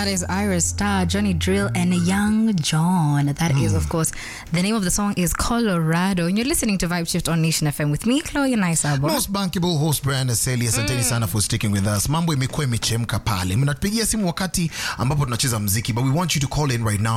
That is Iris Star, Johnny Drill, and Young John. That is, of course, the name of the song is Colorado. And you're listening to Vibe Shift on Nation FM with me, Chloe Naisabo. Most bankable host Brian Aseli, asanteni sana for sticking with us. Mambo imekuwa imechemka pale, mnatupigia simu wakati ambapo tunacheza mziki, but we want you to call in right now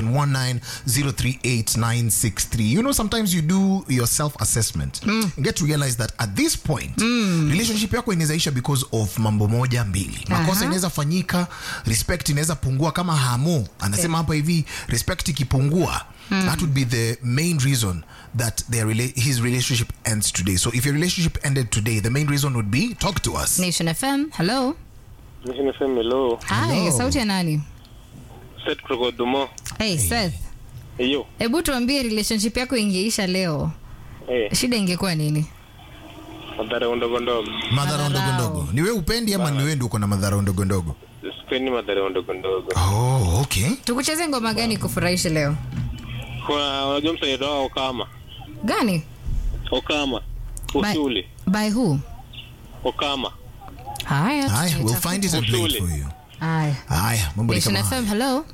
0719038963. You know sometimes you do your self assessment and get to realize that at this point relationship yako inawezaisha because of mambo moja mbili. Makosa Aha. inaweza fanyika, respect inaweza pungua kama hamu anasema hapa hivi, respect ikipungua that would be the main reason that their rela- his relationship ends today. So if your relationship ended today, the main reason would be talk to us. Nation FM, hello. Nation FM hello. Hi, Hello. sauti ya nani? Seth kutoka Dumo. Hey, Seth. Hiyo. Hebu tuambie relationship yako ingeisha leo, Eh, shida ingekuwa nini? madhara ndogo ndogo. Madhara ndogo Madharau. ndogo. Ni wewe upendi ama ni wewe ndio uko na madhara ndogo ndogo? Sipendi madhara ndogo ndogo. Oh, okay. Tukucheze ngoma gani kufurahisha leo? Kuna unajua msanii wao Okama. Gani? Okama. Usuli. By who? Okama. Haya. Haya, we'll tutaitafuta. find it and play it Usuli. for you. Haya. Haya, mambo ni Nation kama haya. FM, hello.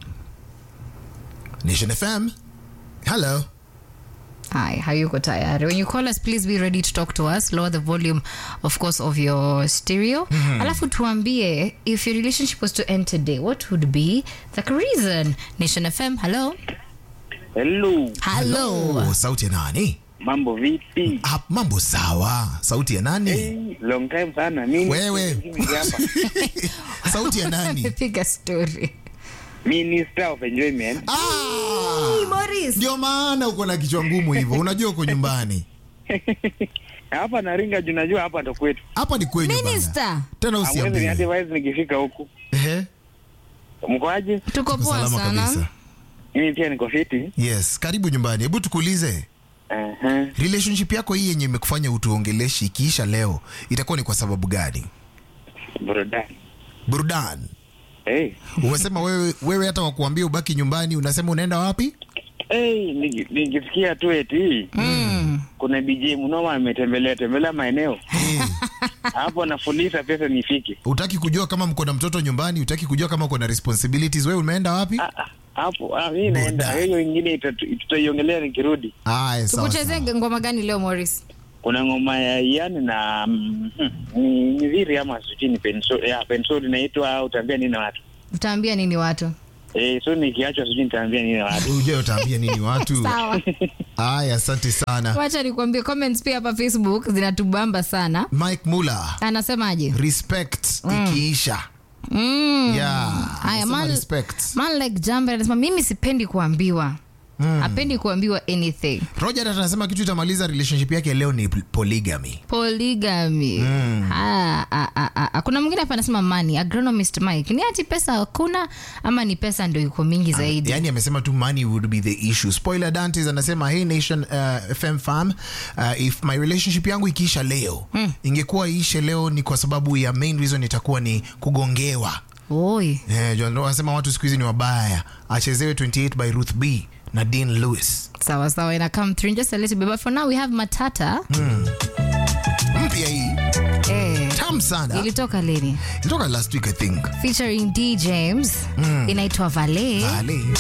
Nation FM. Hello. Hi, hayuko tayari. When you call us, please be ready to talk to us. Lower the volume, of course, of your stereo. Alafu tuambie, if your relationship was to end today, what would be the reason? Nation FM, hello. Hello, Hello. Oh, sauti ya nani? mambo vipi? Ah, mambo sawa. Sauti ya nani? Hey, long time sana. Mimi Wewe. mimi hapa. Sauti ya nani? Piga story. Minister of Enjoyment. Ah! Morris. Ndio maana uko na kichwa ngumu hivyo. Unajua uko nyumbani. hapa naringa juu najua hapa ndo kwetu. Hapa ni kwenyu bana. Minister. Tena Hamwezi usiambie. niadvise nikifika huku. Ehe. Mkoaje? Tuko Tuko poa salama sana. kabisa. Mimi pia niko fiti. Yes, karibu nyumbani. Hebu tukuulize, Aha. relationship yako hii yenye imekufanya utuongeleshi ikiisha leo itakuwa ni kwa sababu gani? Burudani. Burudani. Hey. Umesema wewe, wewe hata wakuambia ubaki nyumbani, unasema unaenda wapi? Hey, niki- nikisikia tu eti Mm. kuna DJ mnoma ametembelea tembelea maeneo Eh, hapo, nafuliza pesa nifike utaki kujua kama mko na mtoto nyumbani, utaki kujua kama uko na responsibilities. Wewe umeenda wapi? Ah, ah, hapo. Ah, mimi naenda Burudani. hiyo ingine itatu- tutaiongelea nikirudi. Aya, sawa. Tukucheze sawa. ngoma gani leo Morris? kuna ngoma ya Ian na mm, hmm, ni Miviri ama sijui ni pensol ya pensol inaitwa utaambia nini watu Utaambia nini watu? eh, so nikiachwa sijui nitaambia nini watu Ujue utaambia nini watu? Sawa. Aya, asante sana. Wacha nikwambie comments pia hapa Facebook zinatubamba sana. Mike Muller, Anasemaje? respect ikiisha. Mm. Yeah. Haya, anasema man, respect. man like Jambe anasema mimi sipendi kuambiwa. Hapendi kuambiwa anything. Roger hata anasema kitu itamaliza relationship yake leo ni polygamy. Polygamy. Ah, ah, ah, ah, ah. Kuna mwingine hapa anasema money. Agronomist Mike. Ni ati pesa hakuna ama ni pesa ndio iko mingi zaidi? yani amesema tu money would be the issue spoiler dantes anasema hey nation uh, fm fam uh, if my relationship yangu ikiisha leo ingekuwa iishe leo ni kwa sababu ya main reason itakuwa ni kugongewa Oi. eh, John Doe anasema watu siku hizi ni wabaya achezewe 28 by ruth b na dean lewis Sawa sawa ina come through in just a little bit but for now we have Matata. mpya hii Eh. tam sana Ilitoka lini? ilitoka last week i think Featuring D James. Inaitwa Valet. Vale.